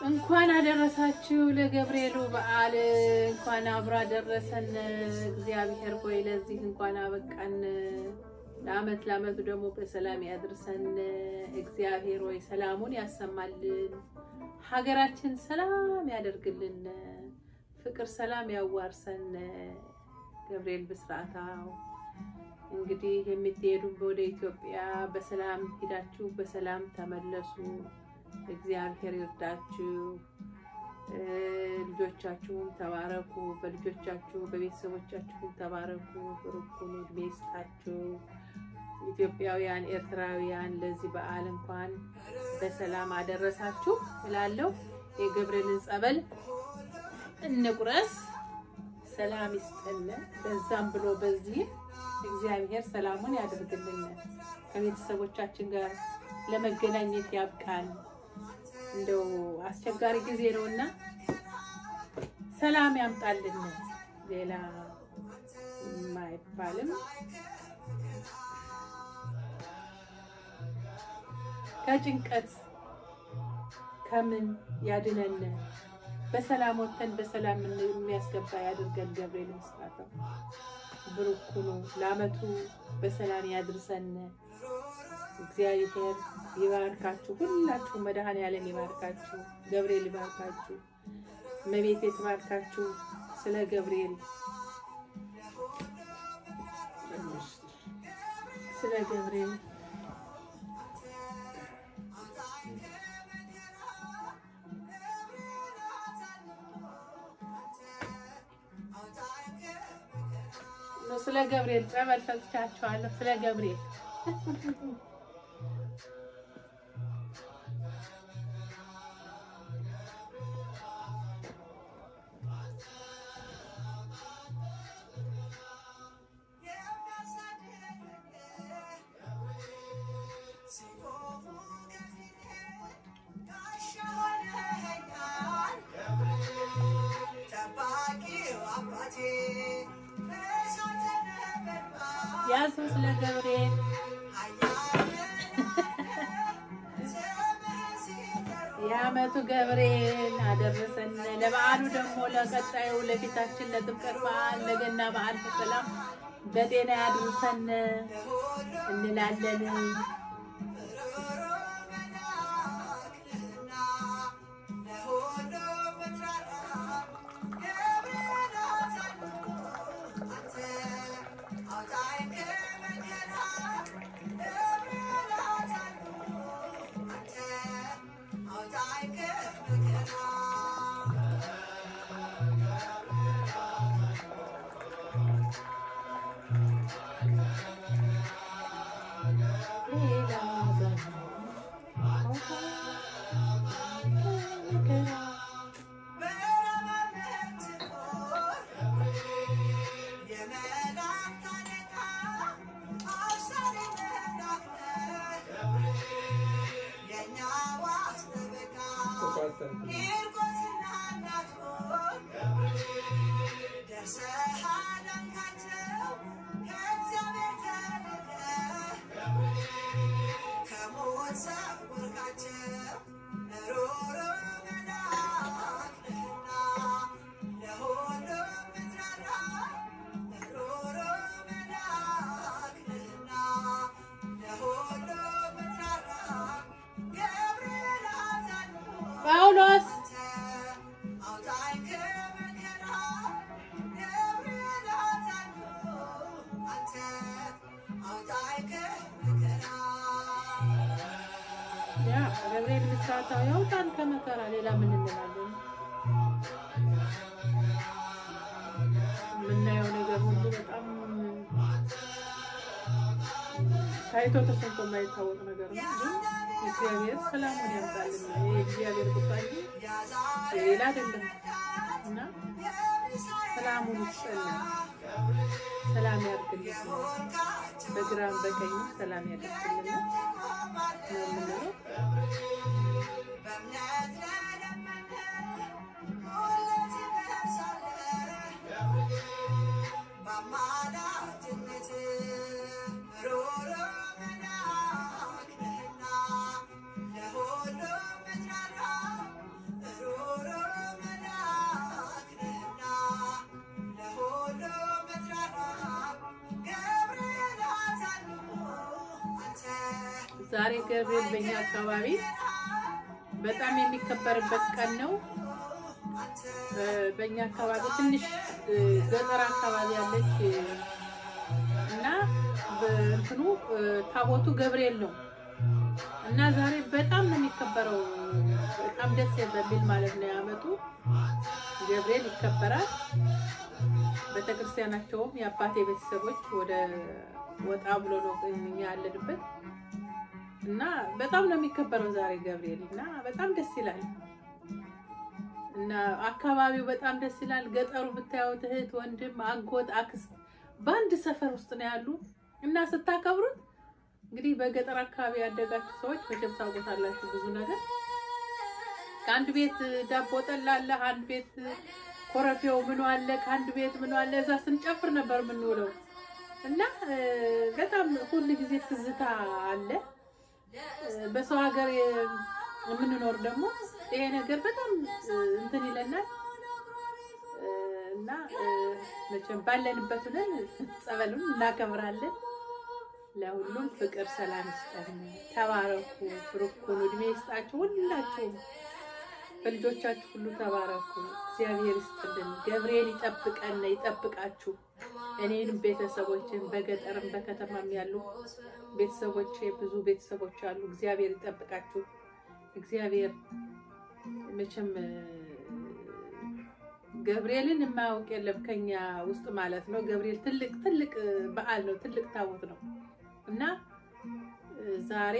እንኳን አደረሳችሁ ለገብርኤሉ በዓል እንኳን አብሮ አደረሰን። እግዚአብሔር ሆይ ለዚህ እንኳን አበቃን። ለአመት ለአመቱ ደግሞ በሰላም ያድርሰን። እግዚአብሔር ሆይ ሰላሙን ያሰማልን፣ ሀገራችን ሰላም ያደርግልን፣ ፍቅር ሰላም ያዋርሰን። ገብርኤል ብስራታው እንግዲህ የምትሄዱ ወደ ኢትዮጵያ በሰላም ሄዳችሁ በሰላም ተመለሱ። እግዚአብሔር ይርዳችሁ። ልጆቻችሁም ተባረኩ። በልጆቻችሁ በቤተሰቦቻችሁም ተባረኩ። ብሩኩን እድሜ ይስጣችሁ። ኢትዮጵያውያን፣ ኤርትራውያን ለዚህ በዓል እንኳን በሰላም አደረሳችሁ እላለሁ። የገብርኤልን ጸበል እንቁረስ። ሰላም ይስጠን። በዛም ብሎ በዚህ እግዚአብሔር ሰላሙን ያደርግልን። ከቤተሰቦቻችን ጋር ለመገናኘት ያብቃን። እንደው አስቸጋሪ ጊዜ ነውና ሰላም ያምጣልን። ሌላ የማይባልም ከጭንቀት ከምን ያድነን። በሰላም ወጥተን በሰላም የሚያስገባ ያድርገን። ገብርኤል ምስራተው ብሩክ ሁኑ። ለአመቱ በሰላም ያድርሰን። እግዚአብሔር ይባርካችሁ። ሁላችሁ መድኃኔዓለም ይባርካችሁ። ገብርኤል ይባርካችሁ። እመቤቴ ትባርካችሁ። ስለ ገብርኤል ስለ ገብርኤል ስለ ገብርኤል ጸበል ሰጥቻችኋለሁ። ስለ ገብርኤል ያዙ ስለ ገብርኤል የዓመቱ ገብርኤል አደረሰን። ለበዓሉ ደግሞ ለቀጣዩ ለፊታችን ለጥምቀት በዓል ለገና በዓል በሰላም በጤና ያድርሰን እንላለን። ጳውሎስ ያ ገብርኤል ምስራታው ያውጣን ከመከራ ሌላ ምን እንላለን? የምናየው ነገር ሁሉ በጣም ታይቶ ተሰምቶ የማይታወቅ ነገር ነው። ግን እግዚአብሔር ሰላሙን ያምጣልን። ይሄ እግዚአብሔር ጉዳይ ሌላ አይደለም እና ሰላሙን ይስጠልን፣ ሰላም ያድርግልን፣ በግራም በቀኝ ሰላም ያደርግልን ነው የምንለው። ለሁሉም ዛሬ ገብርኤል በእኛ አካባቢ በጣም የሚከበርበት ቀን ነው። እ፣ በእኛ አካባቢ ትንሽ እ፣ ገጠር አካባቢ ያለች እ፣ እና በእንትኑ እ፣ ታቦቱ ገብርኤል ነው እና ዛሬ በጣም ነው የሚከበረው። በጣም ደስ በሚል ማለት ነው ያመጡ ገብርኤል ይከበራል። ቤተክርስቲያናቸውም የአባቴ ቤተሰቦች ወደ ወጣ ብሎ ነው እኛ ያለንበት እና በጣም ነው የሚከበረው ዛሬ ገብርኤል እና በጣም ደስ ይላል። እና አካባቢው በጣም ደስ ይላል። ገጠሩ ብታዩት እህት፣ ወንድም፣ አጎት፣ አክስት በአንድ ሰፈር ውስጥ ነው ያሉ እና ስታከብሩት እንግዲህ በገጠር አካባቢ ያደጋችሁ ሰዎች መቼም ታውቁታላችሁ ብዙ ነገር ከአንድ ቤት ዳቦ ጠላ አለ፣ አንድ ቤት ኮረፌው ምኑ አለ፣ ከአንድ ቤት ምኑ አለ። እዛ ስንጨፍር ነበር የምንውለው እና እ፣ በጣም ሁል ጊዜ ትዝታ አለ። እ፣ በሰው ሀገር የ- የምንኖር ደግሞ ይሄ ነገር በጣም እ፣ እንትን ይለናል እ፣ እና እ፣ መቼም ባለንበት ሆነን ጸበሉን እናከብራለን። ለሁሉም ፍቅር ሰላም ይስጠን። ተባረኩ፣ ብሩኩን እድሜ ይስጣችሁ ሁላችሁም በልጆቻችሁ ሁሉ ተባረኩ። እግዚአብሔር ይስጥልን። ገብርኤል ይጠብቀን ይጠብቃችሁ። እኔንም ቤተሰቦችን በገጠርም በከተማም ያሉ ቤተሰቦች ብዙ ቤተሰቦች አሉ። እግዚአብሔር ይጠብቃችሁ። እግዚአብሔር መቼም እ፣ ገብርኤልን የማያውቅ የለም ከኛ ውስጥ ማለት ነው። ገብርኤል ትልቅ ትልቅ እ፣ በዓል ነው። ትልቅ ታቦት ነው እና እ፣ ዛሬ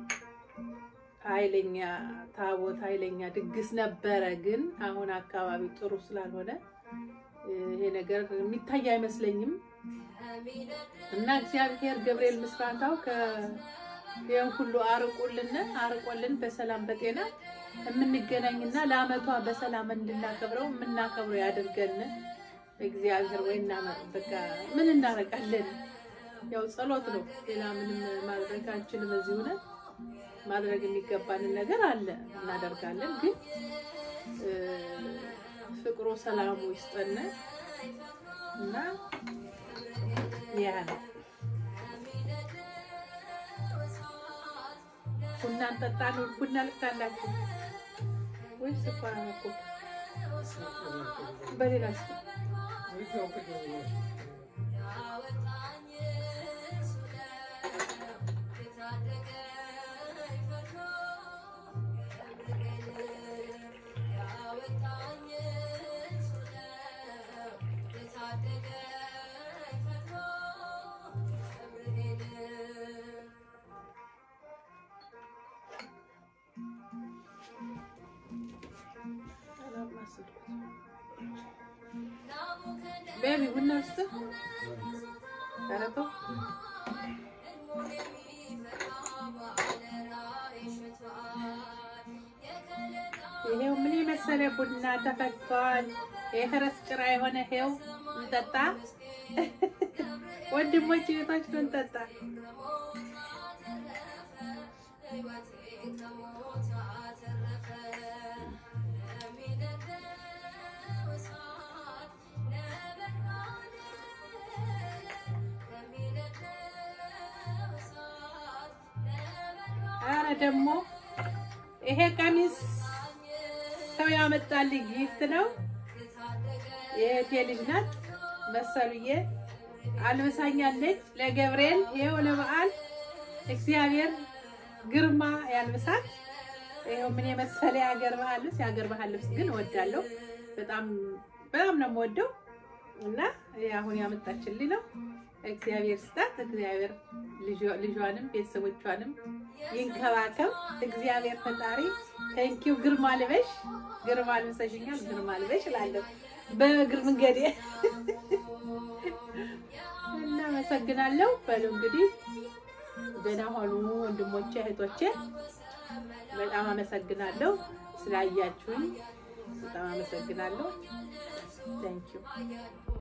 ኃይለኛ ታቦት ኃይለኛ ድግስ ነበረ። ግን አሁን አካባቢ ጥሩ ስላልሆነ እ፣ ይሄ ነገር የሚታይ አይመስለኝም እና እግዚአብሔር ገብርኤል ምስራታው ከይህን ሁሉ አርቁልን አርቆልን በሰላም በጤና የምንገናኝና ለአመቷ በሰላም እንድናከብረው የምናከብረው ያድርገን። እግዚአብሔር ወይ እና በቃ ምን እናደርጋለን? ያው ጸሎት ነው። ሌላ ምንም ማድረግ አንችልም። እዚህ ሆነን ማድረግ የሚገባንን ነገር አለ እናደርጋለን። ግን እ፣ ፍቅሩ ሰላሙ ይስጠን እና ያ ነው። ቡና እንጠጣ ነው። ቡና ልታላችሁ ወይ ስኳር እኮ በሌላ ስ ቤቢ ቡና ውስጥ ረተው ይሄው ምን የመሰለ ቡና ተፈቷል። የፈረስ ጭራ የሆነ ይሄው እንጠጣ ወንድሞች ቤቶች ነው እንጠጣ። አረ ደግሞ ይሄ ቀሚስ ሰው ያመጣልኝ ጊፍት ነው። የእህቴ ልጅ ናት መሰሉዬ አልብሳኛለች ለገብርኤል። ይኸው ለበዓል እግዚአብሔር ግርማ ያልብሳት። ይኸው ምን የመሰለ የሀገር ባህል ልብስ። የሀገር ባህል ልብስ ግን እወዳለሁ በጣም በጣም ነው የምወደው እና ይሄ አሁን ያመጣችልኝ ነው። እግዚአብሔር ስጣት። እግዚአብሔር ልጇ- ልጇንም ቤተሰቦቿንም ይንከባከብ። እግዚአብሔር ፈጣሪ ቴንኪው። ግርማ ልበሽ፣ ግርማ ልብሰሽኛል፣ ግርማ ልበሽ እላለሁ በእግር መንገዴ። እናመሰግናለሁ። በሉ እንግዲህ ደህና ሆኑ ወንድሞቼ እህቶቼ። በጣም አመሰግናለሁ ስላያችሁኝ፣ በጣም አመሰግናለሁ። ቴንኪው